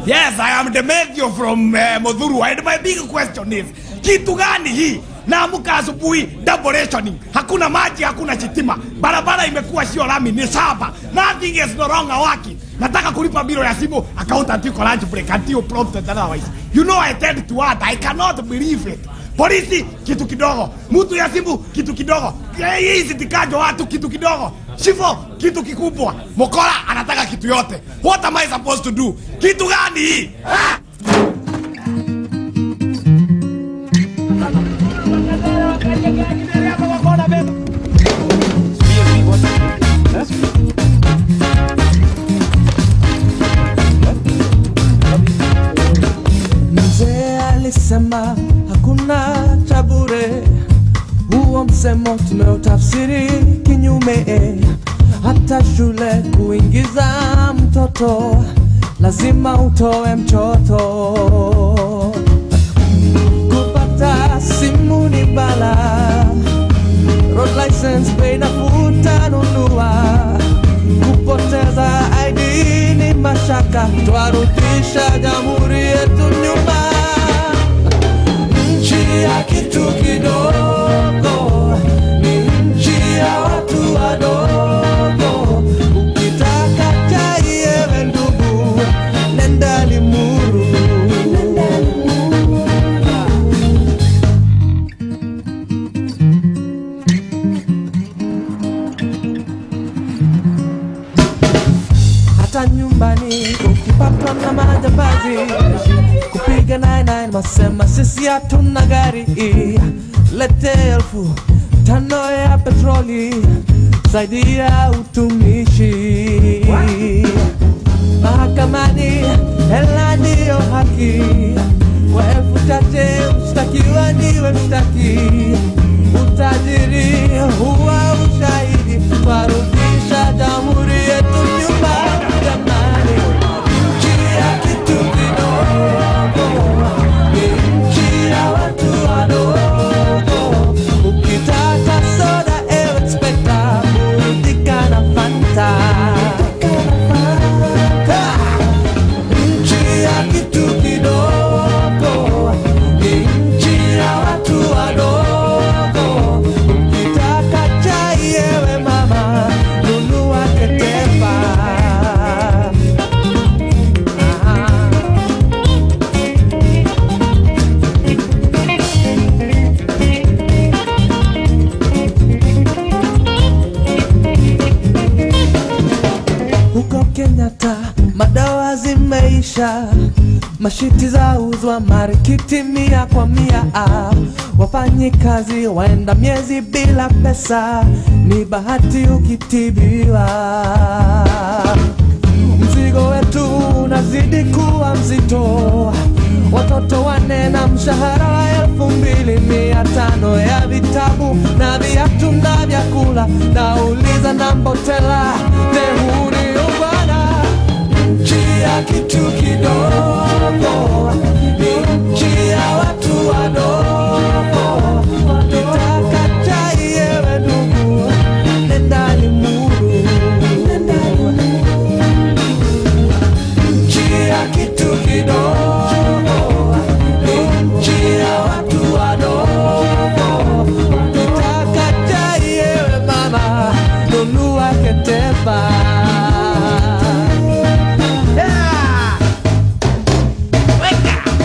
Yes, I am Demetrio from uh, Modhuru and my big question is kitu gani hii? Naamka asubuhi double rationing, hakuna maji, hakuna chitima, barabara imekuwa sio lami, ni shamba. Nothing is no longer working. Nataka kulipa biro ya simu, accountant yuko lunch break until prompted otherwise. You know I tend to add, I cannot believe it. Polisi kitu kidogo, mtu ya simu kitu kidogo, Eh, hii sitikajo watu kitu kidogo, shifo kitu kikubwa, mokora anataka kitu yote. What am I supposed to do? Kitu gani hii? Ah! Mzee alisema hakuna cha bure, huo msemo tumeutafsiri kinyume. Hata shule kuingiza mtoto lazima utoe mchoto. Kupata simu ni bala, road license bei nafuu utanunua. Kupoteza ID ni mashaka, twarudisha jamhuri yetu nyuma. Nchi ya kitu kidogo ni nchi ya watu wadogo. Ukitaka chai ewe ndugu, nenda Limuru. hata nyumbani ukipatwa na majambazi kupiga 99 masema sisi hatuna gari lete elfu tano ya petroli saidia utumishi mahakamani hela ndiyo haki kwa elfu chache mshtakiwa ndiwe mshtaki utajiri huwa ushahidi warudisha jamhuri yetu nyuma jamani nchi ya kitu kidogo ni nchi ya watu wadogo ukitaka soda ewe inspekta burudika na fanta Ha! nchi ya kitu kidogo ni nchi ya watu wadogo. Ukitaka chai yewe mama, nunua ketepa. Ah. huko Kenyatta madawa zimeisha, mashiti za uzwa marikiti mia kwa mia. Ah, Wafanyikazi waenda miezi bila pesa, ni bahati ukitibiwa. Mzigo wetu unazidi kuwa mzito, watoto wane na mshahara wa elfu mbili mia tano ya vitabu na viatu na vyakula. Nauliza na mbotela dehuni ubana nchi ya kitu kidogo ni nchi ya watu wadogo. Ukitaka chai yewe ndugu, nenda Limuru. Nchi ya kitu kidogo ni nchi ya watu wadogo. Ukitaka chai yewe mama, nunua ketepa. Yeah! Weka!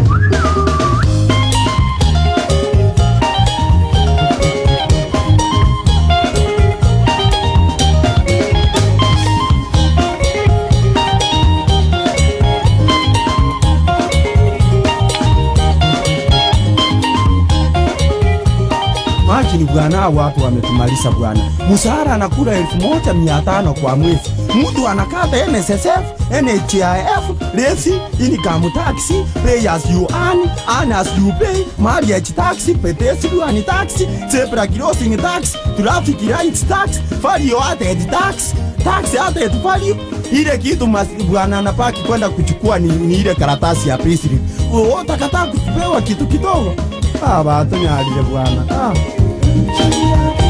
Imagine bwana, hao watu wametumaliza bwana. Mshahara anakula elfu moja mia tano kwa mwezi, mtu anakata NSSF, NHIF, lesi, income tax, pay as you earn, earn as you pay, marriage tax, pedestrian tax, zebra crossing tax, traffic lights tax, value added tax, tax added value. Ile kitu mas- bwana anapaki kwenda kuchukua ni, ni ile karatasi ya payslip. Wewe utakataa kupewa kitu kidogo? Ah, watu nyalile bwana. Ah.